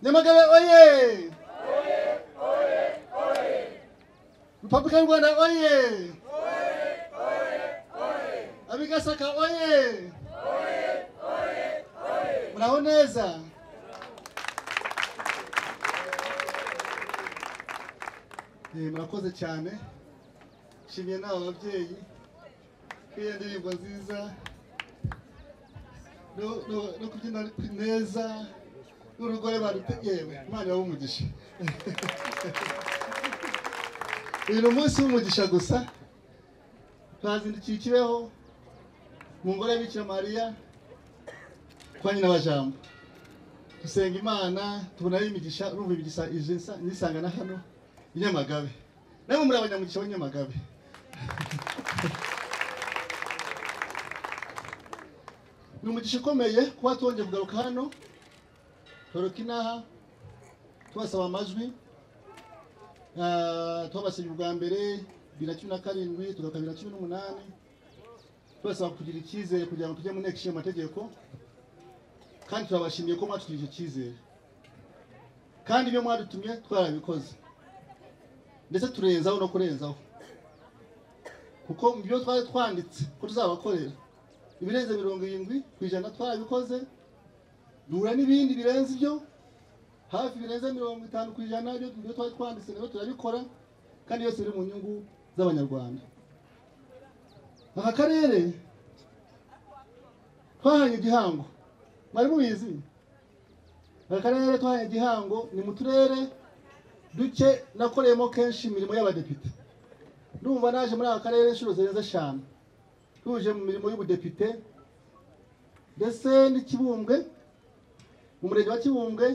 Nyamagana oye! Republican Rwanda oye! Abigasaka oye! Muraho neza. Eh, murakoze cyane nshimiye nawe babyeyi kwiyo ndirimbo nziza no- no- no kubyina neza n'urugore barutegewe imana yawe umugisha uyu ni umunsi w'umugisha gusa twazindukiye ikibeho mu ngoro ya Bikira mariya kwa nyina wa jambo dusenga imana tubonayo imigisha urumva imigisha ije nsa- nyisanga na hano i nyamagabe nawe muri abanyamugisha b'i nyamagabe ni umugisha ukomeye kuba twongeye kugaruka hano toroka inaha tubasaba amajwi Ah, twabasabye ubwa mbere bibiri na cumi na karindwi tugaruka bibiri na cumi n'umunani tubasaba kugira icyizere kugira ngo tujye mu nteko ishinga amategeko kandi turabashimiye ko mwatugirije icyo cyizere kandi ibyo mwadutumye twarabikoze ndetse turenzaho no kurenzaho kuko mu byo twari twanditse ko tuzabakorera ibirenze mirongo irindwi ku ijana twarabikoze duhura n'ibindi birenze ibyo hafi birenze mirongo itanu ku ijana ibyo ibyo twari twanditse nabyo turabikora kandi byose biri mu nyungu z'abanyarwanda aka karere twahanye igihango mwari mubizi aka karere twahanye igihango ni mu turere duke nakoreyemo kenshi imirimo y'abadepite ndumva naje muri aka karere inshuro zirenze eshanu tuje mu mirimo y'ubudepite ndetse n'ikibumbwe mu murenge wa kibumbwe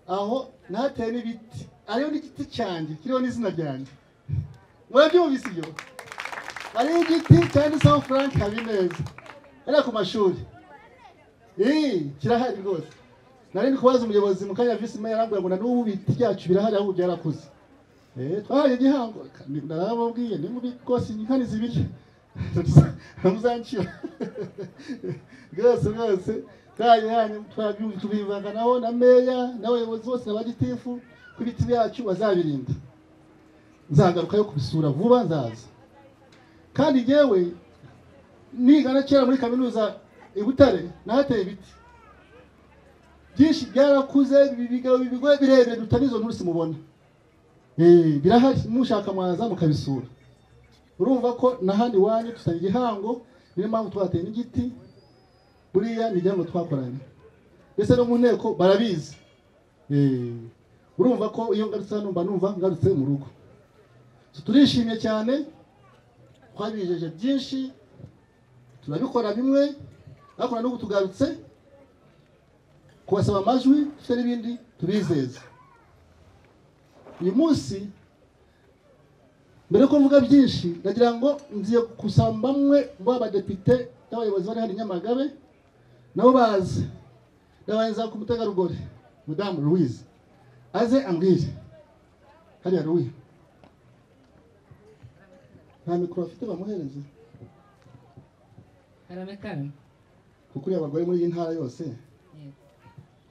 aho nahateyemo ibiti hariho n'igiti cyanjye kiriho n'izina ryanjye murabyumvise ibyo hariho igiti cyanditseho frank habineza hariya ku mashuri ii kirahari rwose nari ndi kubaza umuyobozi mu kanya visi meya arambwira ngo na n'ubu ibiti byacu birahari ahubwo byarakuze Eh, twahaye igihango narababwiye ni mubi rwose inkani zibiri muzanshira rwose rwose twahaye hanyu twabyumva tubivanganaho na meya n'abayobozi bose na bagitifu ko ibiti byacu bazabirinda nzagaruka yo kubisura vuba nzaza kandi yewe nigana kera muri kaminuza i Butare nahateye ibiti byinshi byarakuze bibigabo bibigoye birebire dutanizo nturusi mubona Eh, birahari mushaka mwaza mukabisura urumva ko na hano iwanyu dusaba igihango niyo mpamvu twateye n'igiti buriya ni igihango twakoranye mbese no mu nteko barabizi Eh, urumva ko iyo ngarutse hano mba numva ngarutse mu rugo So, turishimye cyane twabijeje byinshi turabikora bimwe ariko na n'ubu tugarutse kubasaba amajwi dufite n'ibindi tubizeza uyu munsi mbere ko mvuga byinshi nagira ngo ngiye gusaba bamwe mu badepite n'abayobozi bari hano i nyamagabe nabo baze ndabanza ku mutegarugori madamu louise aze ambwire hariya louise nta mikoro afite bamuhereze Haramekara. kuko uriya abagore muri iyi ntara yose Yego.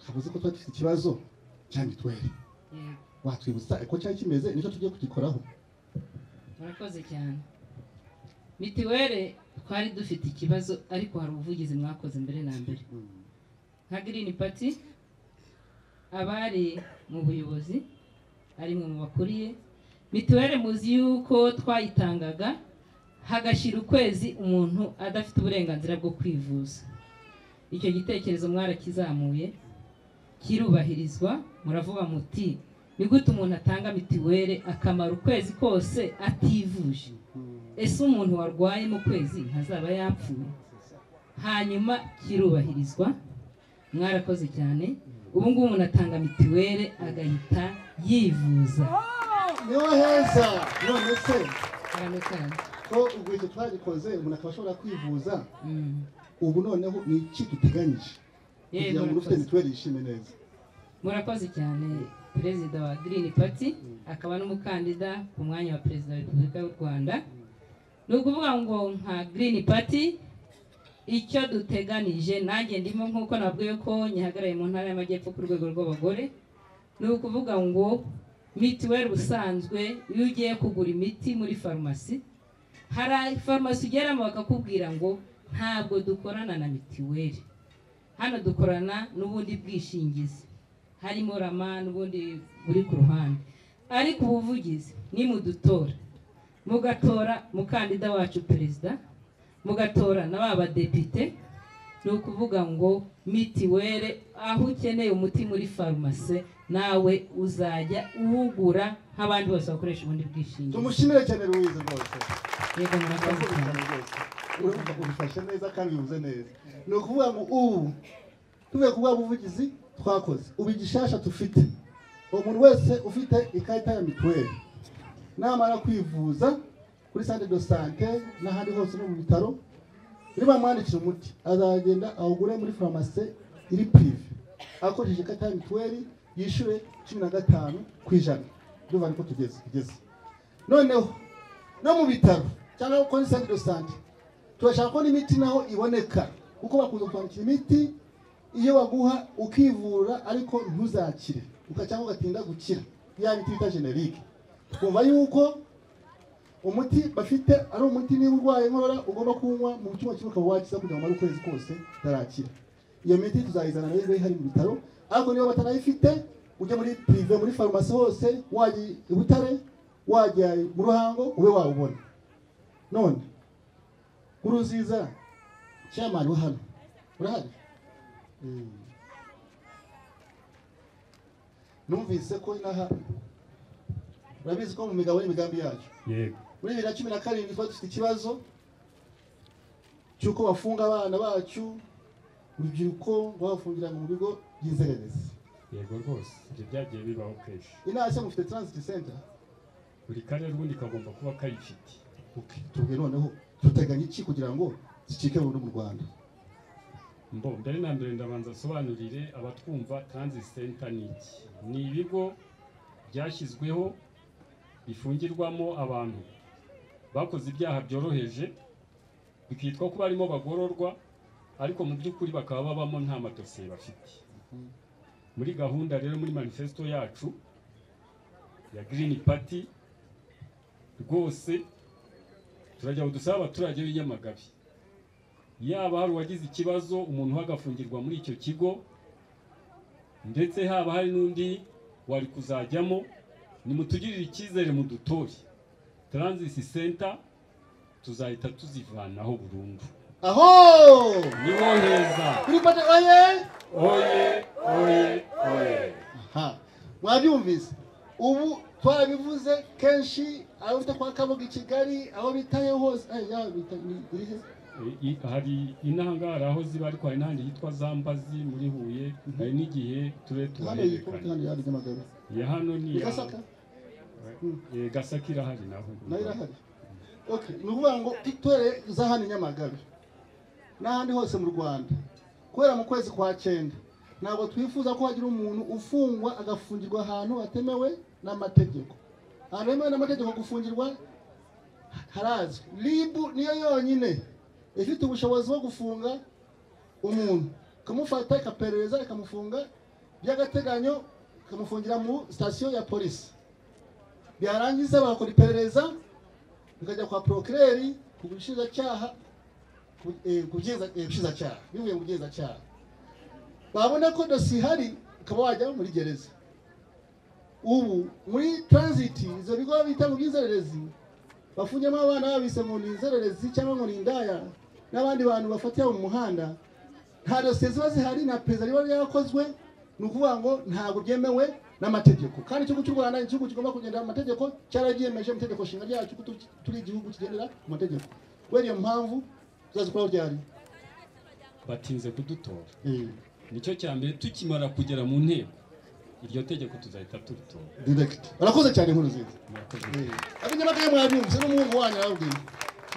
twavuze ko twari dufite ikibazo cya mituweli Yego. watwibutsa uko cyari kimeze nicyo tugiye kugikoraho Murakoze cyane. Mitiwere twari dufite ikibazo ariko hari ubuvugizi mwakoze mbere na mbere. Nka Green Party abari mu buyobozi ari mwe mu bakuriye mituwere muzi yuko twayitangaga hagashira ukwezi umuntu adafite uburenganzira bwo kwivuza. Icyo gitekerezo mwarakizamuye kirubahirizwa muravuga muti ni gute umuntu atanga mitiwere akamara ukwezi kose ativuje ese umuntu warwaye mu kwezi ntazaba yapfuye hanyuma kirubahirizwa mwarakoze cyane ubu ngubu umuntu atanga mitiwere agahita yivuza niho heza none se Haramekara. ko ubwo icyo twagikoze umuntu akaba ashobora kwivuza Mm. ubu noneho ni iki duteganyije Yego, kugira ngo ufite murakoze. mituweli yishime neza murakoze cyane perezida wa Green Party akaba n'umukandida ku mwanya wa perezida wa repubulika y'u rwanda ni ukuvuga ngo nka Green Party icyo duteganije nanjye ndimo nk'uko nabwiwe ko nyihagarariye mu ntara y'amajyepfo ku rwego rw'abagore ni ukuvuga ngo mitiweli ubusanzwe iyo ugiye kugura imiti muri farumasi hari farumasi ugeramo bakakubwira ngo ntabwo dukorana na mitiweli hano dukorana n'ubundi bwishingizi harimo rama n'ubundi buri ku ruhande ariko ubuvugizi ni mudutora mugatora mukandida wacu perezida mugatora na ba badepite ni ukuvuga ngo mitiwere aho ukeneye umuti muri farumasi nawe uzajya uwugura nk'abandi bose bakoresha ubundi bwishingizi tumushimire cyane ruwiza rwose yego murakoze murakoze cyane cyane rwose urumva ubifashe neza kandi bivuze neza ni ukuvuga ngo ubu tuvuye ku bwa buvugizi twakoze ubu igishasha dufite umuntu wese ufite ikarita ya mituweli namara kwivuza kuri sante do sante n'ahandi hose no mu bitaro nibamwandikira umuti azagenda awugure muri farumasi iri pirive akoresheje ikarita ya mituweli yishyure cumi na gatanu ku ijana ndumva niko tugeze tugeze noneho no mu bitaro cyangwa kuri sante do sante turashaka ko n'imiti naho iboneka kuko bakunze kutwandikira imiti iyo baguha ukivura ariko ntuzakire uka- cyangwa ugatinda gukira ya miti bita generike kumva yuko umuti bafite ari umuti niba urwaye inkorora ugomba kunywa mu cyuma kimwe ukaba wakiza kugira ngo umare ukwezi kose utarakira iyo miti tuzayizana nayo iba ihari mu bitaro ariko niba batanayifite ujya muri pirive muri farumasi hose wajya i butare wajya mu ruhango ube wawubona none kuruziza chairman wa hano urahari Mm. numvise ko inaha urabizi ko mu migabo n'imigambi yacu yego muri bibiri na cumi na karindwi twari dufite ikibazo cy'uko bafunga abana bacu urubyiruko ngo babafungira mu bigo by'inzererezi yego rwose ibyo byagiye bibaho kenshi inase mufite transit center buri karere ubundi kagomba kuba kayifite uke tubwe noneho duteganya iki kugira ngo zicike burundu mu rwanda mbo mbere na mbere ndabanza asobanurire abatwumva transit center ni iki ni ibigo byashyizweho bifungirwamo abantu bakoze ibyaha byoroheje bikitwa ko barimo bagororwa ariko mu by'ukuri bakaba babamo nta madosiye bafite muri gahunda rero muri manifesto yacu ya Green Party rwose turajya dusaba abaturage b'i Nyamagabe yaba hari uwagize ikibazo umuntu we agafungirwa muri icyo kigo ndetse haba hari n'undi wari kuzajyamo nimutugirire icyizere mu dutore transit center tuzahita tuzivanaho burundu aho niho heza kuri pate oye oye oye oye Aha. mwabyumvise ubu twarabivuze kenshi aho bita kwa kabuga i kigali aho bitayo hose Ay, yaba bita- ni- iri he? I- i- hari inahangara aho ziba ariko hari n'ahandi hitwa zambazi muri huye hari n'igihe ture hano yitwa tubaherekane kandi yaba nyamagabe iya hano ni ni iya gasaka Eh, gasaka irahari naho nayo irahari okay ni ukuvuga ngo tutore za hano i nyamagabe n'ahandi hose mu rwanda kubera mu kwezi kwa cyenda ntabwo twifuza ko hagira umuntu ufungwa agafungirwa ahantu hatemewe n'amategeko ahantu hemewe n'amategeko gufungirwa harazwi ribu niyo yonyine ifite ubushobozi bwo gufunga umuntu ikamufata ikaperereza ikamufunga by'agateganyo ikamufungira mu sitasiyo ya polisi byarangiza bakora iperereza bikajya kwa porokireri ku bushinjacyaha ku- eh, ku byiza- eh, bushinjacyaha bivuye mu bugenzacyaha babona ko dosiye ihari ukaba wajya muri gereza ubu muri taranziti izo bigo bita mu by'inzererezi bafungyemo abana babise mu nzererezi cyangwa ngo ni indaya n'abandi bantu bafatira mu muhanda nta dosiye ziba zihari nta perezida riba ryarakozwe ni ukuvuga ngo ntabwo byemewe n'amategeko kandi igihugu cy'u rwanda ni igihugu kigomba kugendera mu mategeko cyarabyiyemeje mu itegeko nshinga ryacu ko tu- turi igihugu kigendera ku mategeko kubera iyo mpamvu tuzazikora ryari batinze kudutora Eh, nicyo cya mbere tukimara kugera mu nteko iryo tegeko tuzahita turitora direct barakoze cyane inkuru nziza Murakoze. abanyamagare mwabyumvise n'umuhungu wanyu arababwira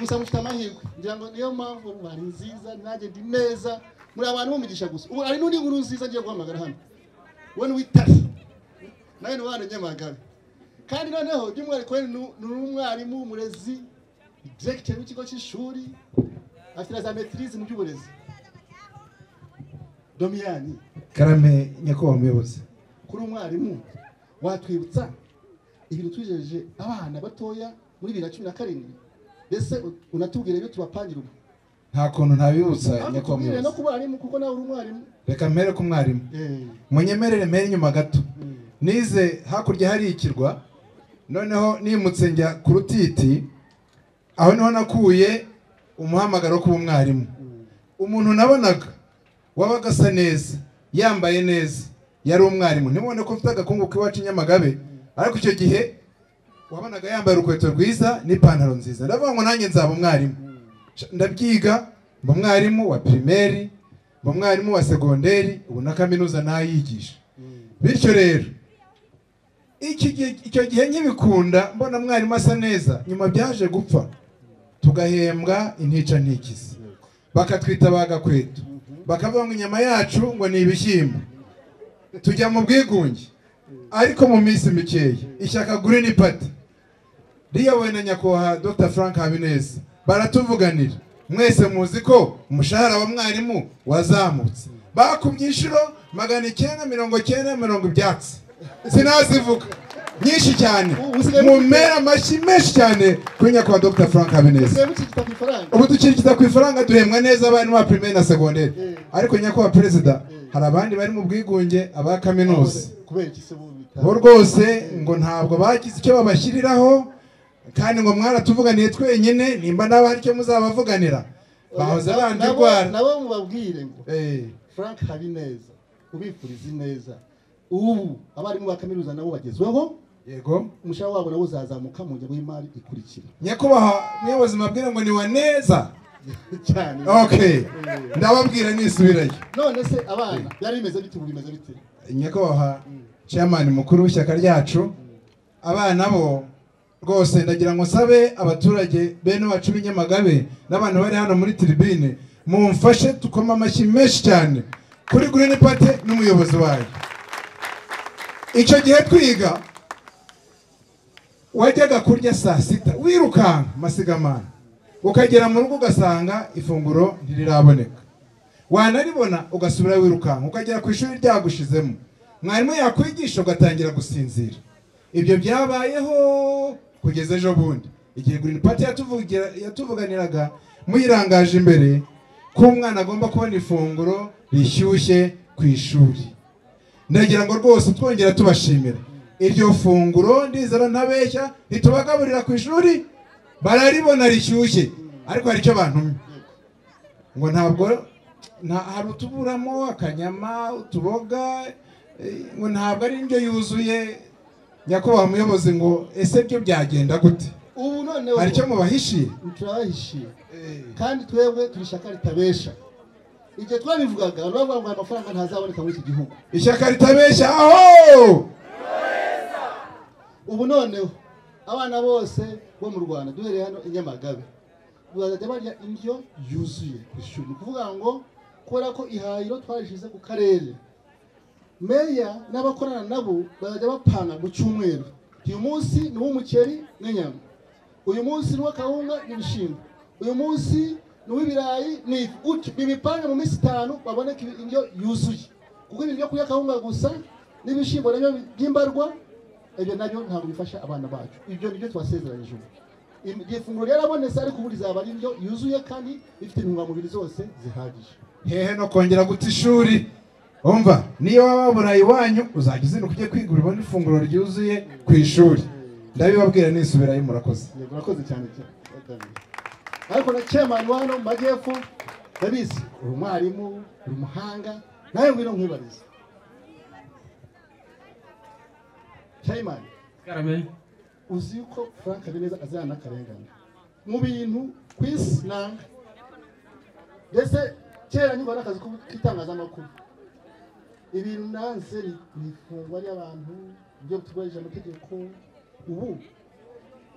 gusa mufite amahirwe ngira ngo niyo mpamvu ubu hari nziza nanjye ndi neza muri abantu b'umugisha gusa ubu hari n'undi nkuru nziza ngiye guhamagara hano we ni witasi nawe ni wa hano nyamagabe kandi noneho by'umwihariko we ni n'umwarimu umurezi diregiteri w'ikigo cy'ishuri afite na za metirize mu by'uburezi domiyani karame nyakubahwa muyobozi kuri umwarimu watwibutsa ibintu tujeje abana batoya muri bibiri na cumi na karindwi mbese u- unatubwira ibyo tubapangira ubu nta kuntu ntabibutsa ariko tubwire no nyakubahwa muyobozi ku barimu kuko nawe uri umwarimu reka mbere ku mwarimu Eh, munyemerere mbere inyuma gato eh. nize hakurya hari ikirwa noneho nimutse njya ku rutiti aho niho nakuye umuhamagaro k'umwarimu umuntu nabonaga wabaga asa neza yambaye neza yari umwarimu ntibone ko mfite agakungu k'iwacu i nyamagabe ariko icyo gihe wabonaga yambaye urukweto rwiza n'ipantaro nziza ndavuga ngo nanjye nzaba umwarimu Ca- ndabyiga mba umwarimu wa pirimeri mba umwarimu wa segonderi ubu na kaminuza nayigisha bityo rero iki gihe- icyo gihe nkibikunda mbona mwarimu asa neza nyuma byaje gupfa tugahembwa intica ntikizi bakatwita ba gakweto bakavuga ngo inyama yacu ngo ni ibishyimbo tujya mu bwigunge ariko mu minsi mikeya ishyaka gurini pati riyobowe na nyakubahwa dr frank habineza baratuvuganira mwese muzi ko umushahara wa mwarimu wazamutse bakubye inshuro magana icyenda mirongo icyenda mirongo ibyatsi sinazivuga nyinshi cyane mumera amashyi menshi cyane kuri nyakubahwa dr frank habineza Usigaye mucikita ku ifaranga ubu dukirikita ku ifaranga duhembwa neza abarimu ba pirimeri na segonderi Mm. ariko nyakubahwa perezida Mm. hari abandi bari mu bwigunge aba kaminuza kubera iki se bo bita bo rwose ngo ntabwo bagize icyo babashyiriraho kandi ngo mwaratuvuganiye twenyine nimba nawe hari icyo muzabavuganira bahoze Nabo- bandi nabo- rwara nabo mubabwire ngo Eh, frank habineza ubifuriza ineza ubu abarimu ba kaminuza nabo bagezweho yego umushahara wabo nawo uzazamuka mu ngengo y'imari ikurikira nyakubahwa muyobozi mabwira ngo ni wa neza cyane ok ndababwira nisubirayo none se abana byari bimeze bite ubu bimeze bite nyakubahwa chairman mukuru w'ishyaka ryacu abana bo rwose ndagira ngo nsabe abaturage bene wacu b'i Nyamagabe n'abantu bari hano muri tribune mumfashe tukoma amashyi menshi cyane kuri green party n'umuyobozi wayo icyo gihe twiga wajyaga kurya saa sita wirukanka masigamana ukagera mu rugo ugasanga ifunguro ntiriraboneka wanaribona ugasubira wirukanka ukagera ku ishuri ryagushizemo mwarimu yakwigisha ugatangira gusinzira ibyo byabayeho kugeza ejo bundi igihe green party yatuvugira- yatuvuganiraga muyirangaje imbere ko umwana agomba kubona ifunguro rishyushye ku ishuri ndagira ngo rwose twongera tubashimira iryo funguro ndizera ntabeshya ritubagaburira ku ishuri bararibona rishyushye ariko hari icyo bantumye ngo ntabwo nta hari utuburamo akanyama utuboga eh, ngo ntabwo ari indyo yuzuye nyakubahwa muyobozi ngo ese byo byagenda gute ubu none hari icyo mubahishiye turabahishiye kandi twebwe turi ishyaka ritabesha igihe twabivugaga abantu bavuga ngo aya mafaranga ntazaboneka muri iki gihugu ishyaka ritabeshya aho ubu noneho abana bose bo mu rwanda duhereye hano i nyamagabe bazajya barya indyo yuzuye ku ishuri ni ukuvuga ngo kubera ko ihahiro twarishyize ku karere meya n'abakorana nabo bazajya bapanga mu cyumweru uyu munsi ni uw'umuceri n'inyama uyu munsi ni uw'akawunga n'ibishyimbo uyu munsi ni uw'ibirayi n'ifi gutyo bibipange mu minsi itanu baboneke indyo yuzuye kuko ibintu byo kurya akawunga gusa n'ibishyimbo nabyo by'imbarwa ibyo nabyo ntabwo bifasha abana bacu ibyo nibyo twasezeranyije ubu Im- iryo funguro ryarabonetse ariko ubu rizaba ari indyo yuzuye kandi ifite intungamubiri zose zihagije hehe no kongera guta ishuri umva niyo waba wabura iwanyu uzajya uzinduka ujye kwigura ubone ifunguro ryuzuye ku ishuri ndabibabwira nisubirayo murakoze Yego, urakoze cyane cyane ariko na chairman wa hano mu majyepfo ndabizi uri umwarimu uri umuhanga nawe ngwino nkwibarize chairman karame uzi ko frank habineza azirana n'akarengane mu bintu ku isi nanga mbese kera nyuma n'akazi ko- k'itangazamakuru ibintu nanze ni- ni ifungwa ry'abantu ibyo tubahisha amategeko ubu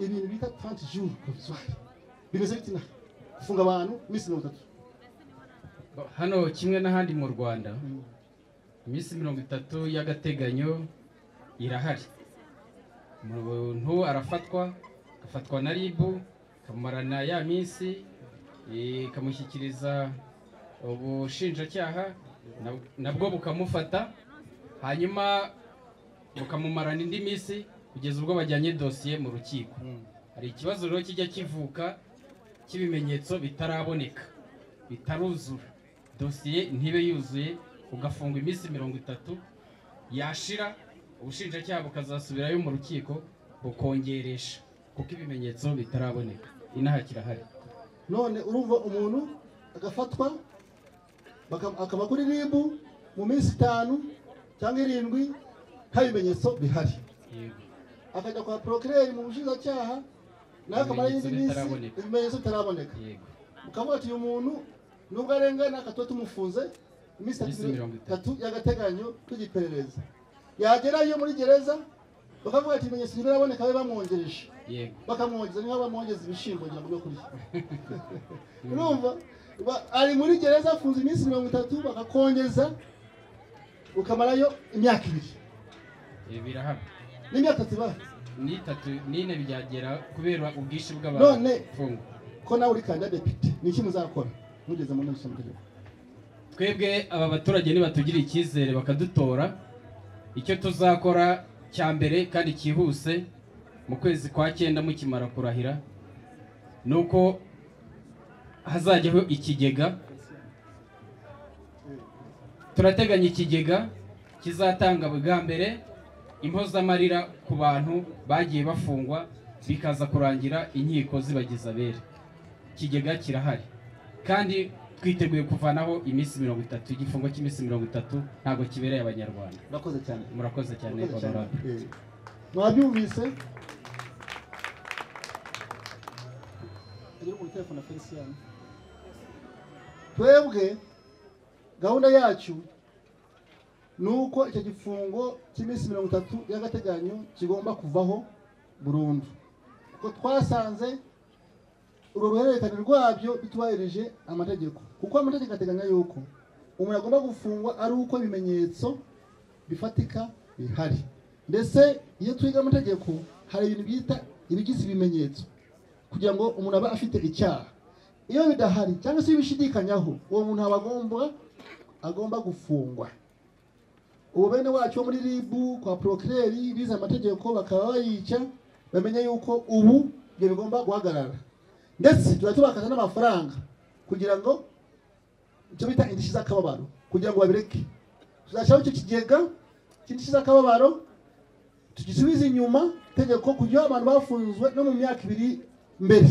ibintu bita trente jours provisoire bimeze biti na gufunga abantu iminsi mirongo itatu hano kimwe n'ahandi mu rwanda iminsi mirongo itatu y'agateganyo irahari umuntu arafatwa agafatwa na ribu akamarana ya minsi eh, ikamushyikiriza ubushinjacyaha na- nabwo bukamufata hanyuma bukamumarana indi minsi kugeza ubwo bajyanye dosiye mu rukiko hari ikibazo rero kijya kivuka cy'ibimenyetso bitaraboneka bitaruzura dosiye ntibe yuzuye ugafungwa iminsi mirongo itatu yashira ubushinjacyaha bukazasubirayo mu rukiko bukongeresha kuko ibimenyetso bitaraboneka inaha kirahari none urumva umuntu agafatwa baka- akaba kuri ribu mu minsi itanu cyangwa irindwi nta bimenyetso bihari yego akajya kwa porokireri mu bushinjacyaha nawe akamara indi Ibimenyetso minsi bitaraboneka. ibimenyetso bitaraboneka yego ukavuga ati uyu muntu nubwo arengana akatuba tumufunze iminsi Iminsi mirongo itatu y'agateganyo tugiperereza yagerayo muri gereza bakavuga ati ibimenyetso ntibiraboneka babe bamwongereje yego bakamwongeza niba bamwongeza ibishyimbo kugira ngo byo kurya urumva Ba- ari muri gereza afunze iminsi mirongo itatu bakakongeza ukamarayo imyaka ibiri ibi birahari n'imyaka itatu ibaha n'itatu n'ine byagera kubera ubwishyu None- bw'abafungwa ko nawe uri kanda depite ni iki muzakora mugeze mu nteko ishinga twebwe aba baturage nibatugirira icyizere bakadutora icyo tuzakora cya mbere kandi cyihuse mu kwezi kwa cyenda mukimara kurahira ni uko hazajyaho ikigega turateganya ikigega kizatanga bwa mbere impozamarira ku bantu bagiye bafungwa bikaza kurangira inkiko zibagize abere ikigega kirahari kandi twiteguye kuvanaho iminsi mirongo itatu igifungo cy'iminsi mirongo itatu ntabwo kibereye abanyarwanda urakoze cyane murakoze cyane Murakoze cyane. honorable Eh, mwabyumvise Agire muri telefone Felician. twebwe gahunda yacu ni uko icyo gifungo cy'iminsi mirongo itatu y'agateganyo kigomba kuvaho burundu kuko twasanze urwo ruhererekane rwabyo bitubahirije amategeko kuko amategeko ateganya yuko umuntu agomba gufungwa ari uko ibimenyetso bifatika bihari ndetse iyo twiga amategeko hari ibintu bita ibigize ibimenyetso kugira ngo umuntu abe afite icyaha iyo bidahari cyangwa se bishyidikanyaho uwo muntu aba agomba agomba gufungwa ubu bene wacu bo muri ribu kwa porokireri bize amategeko bakaba bayica bamenya yuko ubu ibyo bigomba guhagarara ndetse tuba tubakaza n'amafaranga kugira ngo icyo bita indishyi z'akababaro kugira ngo babireke tuzashyiraho icyo kigega cy'indishyi z'akababaro tugisubize inyuma itegeko kugira abantu bafunzwe no mu myaka ibiri mbere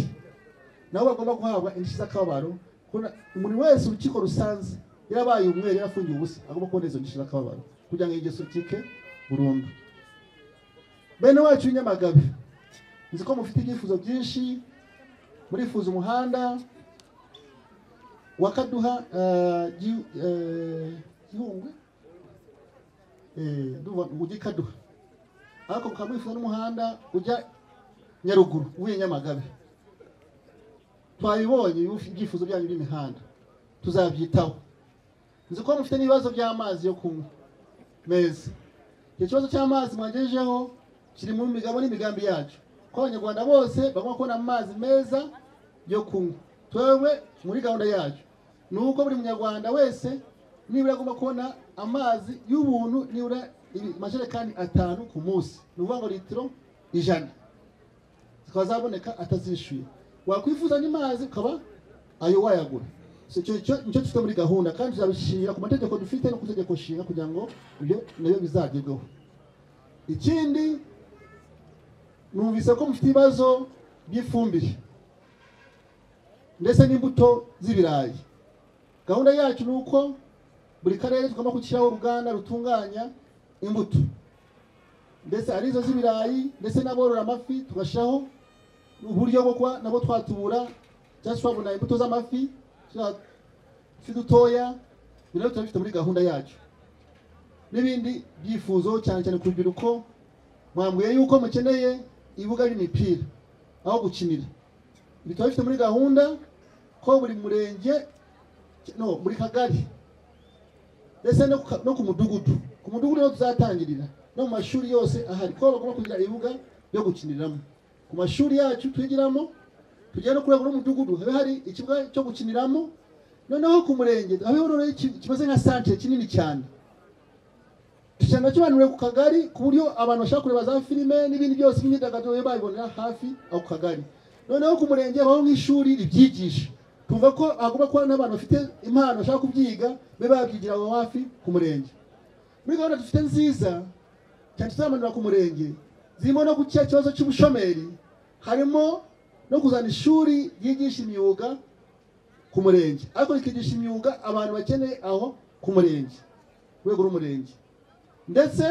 nabo bagomba guhabwa indishyi z'akababaro kuko na- umuntu wese urukiko rusanze yarabaye umwere yarafungiwe ubusa agomba kubona izo ndishyi z'akababaro kugira ngo ingeso itike burundu bene wacu w'i nyamagabe nzi ko mufite ibyifuzo byinshi murifuza umuhanda wakaduha gihungwe ujya i kaduha ariko mukaba mwifuza n'umuhanda ujya nyaruguru uvuye nyamagabe twabibonye ibi- ibyifuzo byanyu by'imihanda tuzabyitaho nzi ko mufite n'ibibazo by'amazi yo kunywa meza icyo kibazo cy'amazi mwagejejeho kiri mu migabo n'imigambi yacu ko abanyarwanda bose bagomba kubona amazi meza yo kunywa twewe muri gahunda yacu ni uko buri munyarwanda wese nibura agomba kubona amazi y'ubuntu nibura ibi- amajerekani atanu ku munsi ni ukuvuga ngo litiro ijana zikaba zaboneka atazishyuye wakwifuza andi mazi ukaba ayo wayagura So, icyo icyo- nicyo dufite muri gahunda kandi tuzabishingira ku mategeko dufite no ku itegeko nshinga kugira ngo ibyo nabyo bizagerweho ikindi numvise ko mufite ibibazo by'ifumbire ndetse n'imbuto z'ibirayi gahunda yacu ni uko buri karere tugomba gushyiraho uruganda rutunganya imbuto ndetse arizo z'ibirayi ndetse n'aborora amafi tugashyiraho uburyo bwo kuba nabo twatubura cyangwa se twabona imbuto z'amafi twa- udufi dutoya ibyo nabyo turabifite muri gahunda yacu n'ibindi byifuzo cyane cyane ku rubyiruko mwambwiye yuko mukeneye ibibuga by'imipira aho gukinira ibi turabifite muri gahunda ko buri murenge no buri kagari ndetse no ku ka- no ku mudugudu ku mudugudu niho tuzatangirira no mu mashuri yose ahari ko bagomba kugira ibibuga byo gukiniramo ku mashuri yacu twigiramo tugiye no kurwego rw'umudugudu habe hari ikibuga cyo gukiniramo noneho ku murenge habeho rero iki- kimeze nka santere kinini cyane tugenda kibanuriwe ku kagari ku buryo abantu bashaka kureba za filime n'ibindi byose imyidagaduro yo bayibonera hafi aho ku kagari noneho ku murenge habaho nk'ishuri ribyigisha tuvuga ko hagomba kuba n'abantu bafite impano bashaka kubyiga be babyigira aho hafi ku murenge muri gahunda dufite nziza cyane tuzamanura ku murenge zirimo no guca ikibazo cy'ubushomeri harimo no kuzana ishuri ryigisha imyuga ku murenge ariko rikigisha imyuga abantu bakeneye aho ku murenge ku rwego rw'umurenge ndetse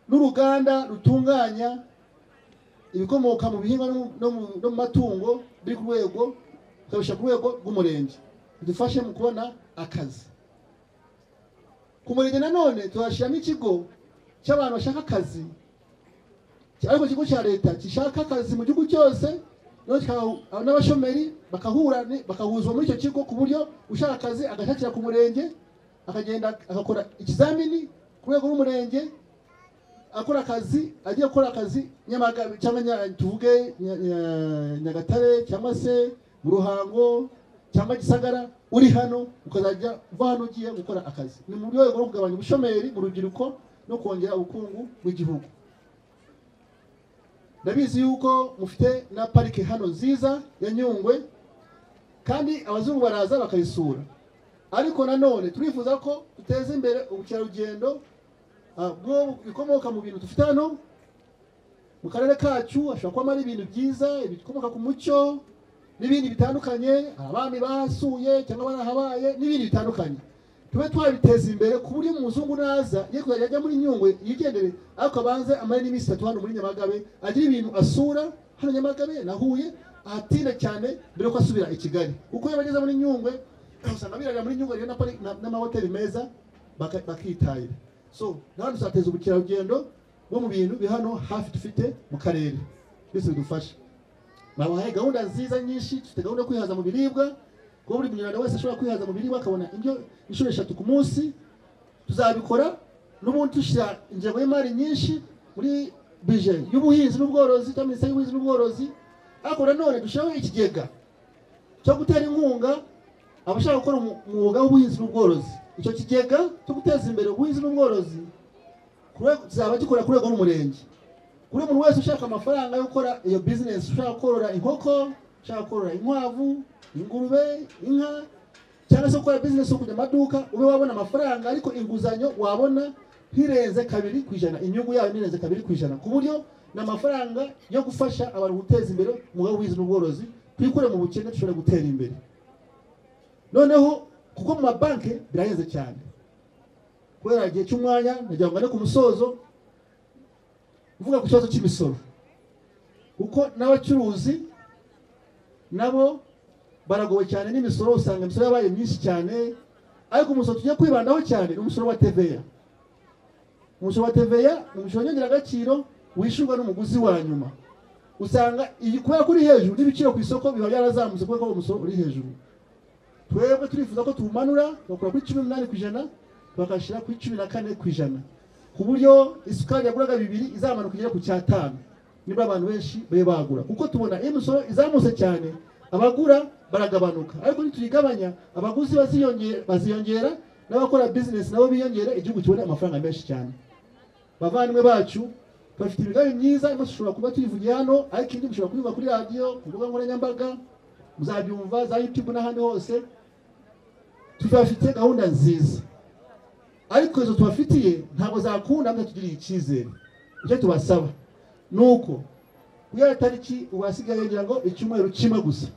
n'uruganda rutunganya ibikomoka mu bihingwa no mu- no mu- no mu matungo biri ku rwego tukabishyira ku rwego rw'umurenge bidufashe mu kubona akazi ku murenge nanone tuhashyiramo ikigo cy'abantu bashaka akazi ariko ikigo cya leta gishaka akazi mu gihugu cyose noneho kikaha- n'abashomeri bakahura ni- bakahuzwa muri icyo kigo ku buryo ushaka akazi agashakira ku murenge akagenda agakora ikizamini ku rwego rw'umurenge akora akazi agiye gukora akazi nyamagabe cyangwa Nya- tuvuge Nya- Nya- nyagatare cyangwa se mu ruhango cyangwa gisagara uri hano ukazajya uva hano ugiye gukora akazi ni mu rwego rwo kugabanya ubushomeri mu rubyiruko no kongera ubukungu bw'igihugu ndabizi yuko mufite na parike hano nziza ya nyungwe kandi abazungu baraza bakayisura ariko nanone turifuza ko duteza imbere ubukerarugendo ah, bwo bikomoka mu bintu dufite hano mu karere kacu hashobora kubamo ari ibintu byiza ibikomoka ku muco n'ibindi bitandukanye abami basuye cyangwa barahabaye n'ibindi bitandukanye tube twabiteza imbere ku buryo umuzungu naza ye kuzajya ajya muri nyungwe yigendere ariko abanze amare n'iminsi itatu hano muri nyamagabe agira ibintu asura hano nyamagabe na huye ahatinda cyane mbere yuko asubira i kigali uko yaba ageze muri nyungwe usanga birarira muri nyungwe rero na pari- na- n'amahoteli meza baka- bakitahira so nawe tuzateza ubukerarugendo bwo mu bintu biri hano hafi dufite mu karere byose bidufasha babahaye gahunda nziza nyinshi dufite gahunda yo kwihaza mu biribwa kuba buri munyarwanda wese ashobora kwihaza mu biribwa akabona indyo inshuro eshatu ku munsi tuzabikora n'ubundi dushyira ingengo y'imari nyinshi muri bije y'ubuhinzi n'ubworozi cyangwa minisiteri y'ubuhinzi n'ubworozi ariko nanone dushyiraho ikigega cyo gutera inkunga abashaka gukora umu- umwuga w'ubuhinzi n'ubworozi icyo kigega cyo guteza imbere ubuhinzi n'ubworozi ku rwego- kizaba gikora ku rwego rw'umurenge buri muntu wese ushaka amafaranga yo gukora iyo bizinesi ushaka korora inkoko ushaka korora inkwavu ingurube inka cyangwa se gukora bizinesi yo kujya mu maduka ube wabona amafaranga ariko inguzanyo wabona ntirenze kabiri ku ijana inyungu yayo ntirenze kabiri ku ijana ku buryo ni amafaranga yo gufasha abantu guteza imbere umwuga w'ubuhinzi n'ubworozi twikure mu bukene dushobore gutera imbere noneho kuko mu mabanki birahenze cyane kubera igihe cy'umwanya nagira ngo ngane ku musozo mvuga ku kibazo cy'imisoro kuko n'abacuruzi nabo baragowe cyane n'imisoro usanga imisoro yabaye myinshi cyane ariko umusoro tugiye kwibandaho cyane ni umusoro wa teveya umusoro wa teveya ni umusoro nyongeragaciro wishyurwa n'umuguzi wa nyuma usanga iyi kubera ko uri hejuru n'ibiciro ku isoko biba byarazamutse kubera ko uwo musoro uri hejuru twebwe turifuza ko tuwumanura bakora kuri cumi n'umunani ku ijana bakashyira kuri cumi na kane ku ijana ku buryo isukari yaguraga bibiri izamanuka igere ku cyatanu nibwo abantu benshi babe bagura kuko tubona iyo imisoro izamutse cyane abagura baragabanuka ariko nituyigabanya abaguzi baziyonge- baziyongera n'abakora bizinesi nabo biyongera igihugu kibona amafaranga menshi cyane bavandimwe bacu bafite imigambi myiza imwe dushobora kuba tuyivugiye hano ariko indi mushobora kuyivuga kuri radiyo ku mbuga nkoranyambaga muzabyumva za youtube n'ahandi hose tubafite gahunda nziza ariko izo tubafitiye ntabwo zakunda mutatugiriye icyizere icyo tubasaba ni uko ya tariki ubu hasigaye ngira ngo icyumweru kimwe gusa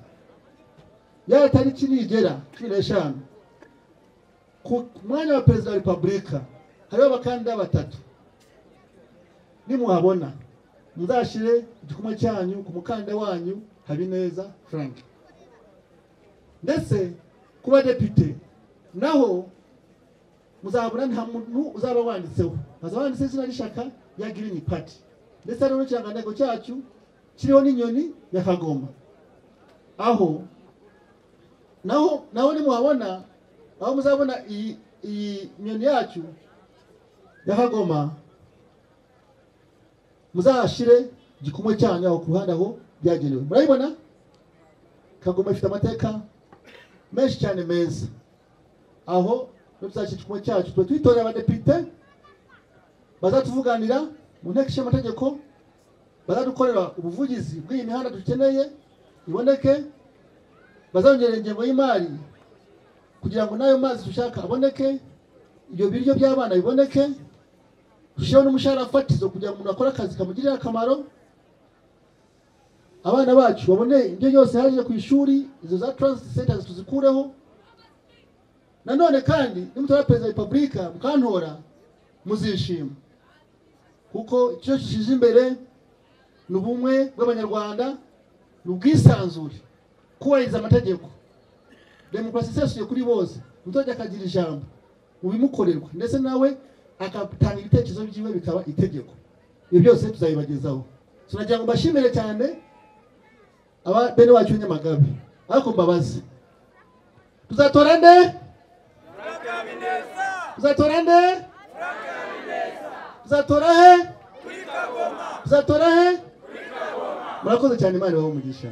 ya tariki nigera cumi n'eshanu ku mwanya wa perezida wa repubulika hariho abakandida batatu nimuhabona muzashyire igikumwe cyanyu ku mukandida wanyu habineza frank ndetse ku badepite naho muzabona nta muntu uzaba wanditseho hazaba wanditseho izina ry'ishyaka ya girini pati ndetse hariho n'ikirangantego cyacu kiriho n'inyoni ya kagoma aho naho naho nimuhabona aho muzabona iyi iyi nyoni yacu ya kagoma muzahashyire igikumwe cyanyu aho ku ruhande aho byagenewe murabibona kagoma ifite amateka menshi cyane meza aho iyo tuzashyira icyuma cyacu tuba twitorera abadepite bazatuvuganira mu nteko ishinga amategeko bazadukorera ubuvugizi bw'iyi mihanda dukeneye iboneke bazongerera ingengo y'imari kugira ngo n'ayo mazi dushaka aboneke ibyo biryo by'abana biboneke dushyireho n'umushahara fatizo kugira ngo umuntu akore akazi kamugirire akamaro abana bacu babone ibyo byose haje ku ishuri izo za transit centers tuzikureho nanone kandi nimutora perezida wa repubulika mukantora muzishima kuko icyo gishije imbere ni ubumwe bw'abanyarwanda ni ubwisanzure kubahiriza amategeko demokarasi isesuye kuri bose umuturage akagira ijambo mu bimukorerwa ndetse nawe agatanga ibitekerezo byiwe bikaba itegeko ibyo byose tuzabibagezaho tunagira ngo mbashimire cyane aba bene wacu b'Inyamagabe ariko mbabaze tuzatora nde tuzatora nde tuzatora he tuzatora he murakoze cyane imana ibahe umugisha